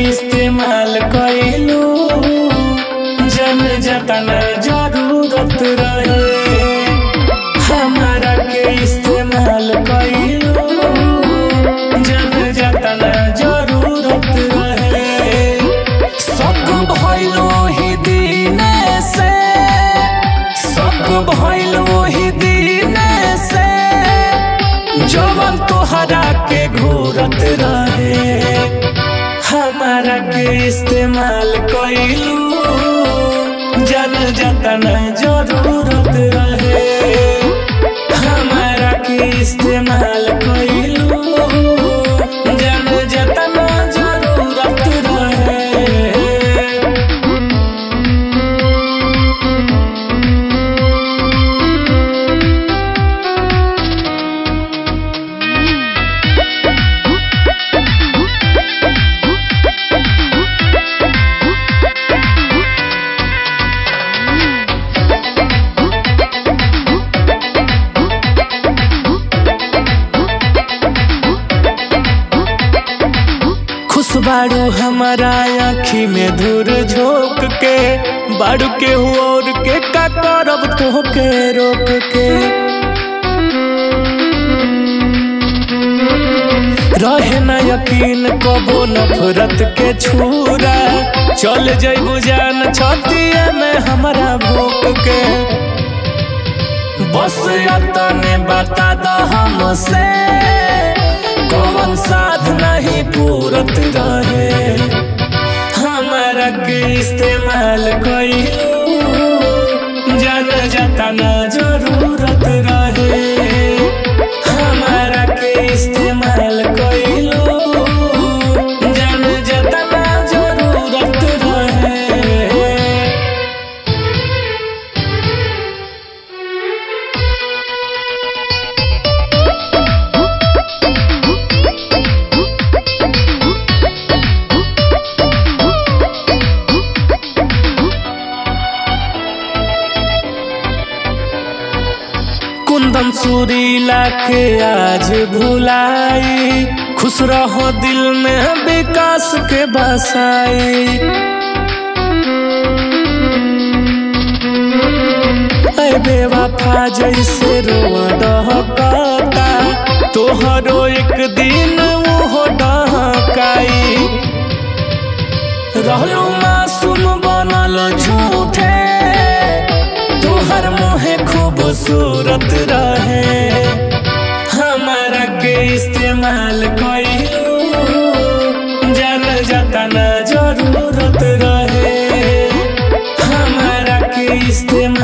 इस्तेमाल कइलू जन जतना जरूरत रहे हमारा के इस्तेमाल कइलू जन जतना जरूरत रहे सब भइलो ही दीने से सब भइलो ही दीने से जवन तोहरा के घूरत रहे हमारा के इस्तेमाल कइलू जन जतन जरूरत रहे हमारा के इस्तेमाल कइलू जन जतन जरूरत रहे खुश बाड़ू हमारा आँखी में धूर झोंक के बाड़ू के और के का करब तोहके रोक के रहे न यकीन कबो नफरत के छूरा चल जइबू जान छतिया में हमारा भोक के बस अतने बता द हमसे कौन साध नहीं पूरत रहे हमारा के इस्तेमाल कइलू जन जतना जरूरत रहे हमारा के इस्तेमाल कइलू जन जतना जरूरत रहे कुंदन सुरीला के आज भुलाई खुश रहो दिल में विकास के बसाई ऐ बेवफा जैसे रोआ डहकता तोहरो एक दिन वो डहकाई रहलो मासूम बनल झूठे तोहर मोहे खूबसूरत रहे हमारा के इस्तेमाल कइलू जन जतना जरूरत रहे हमारा के इस्तेमाल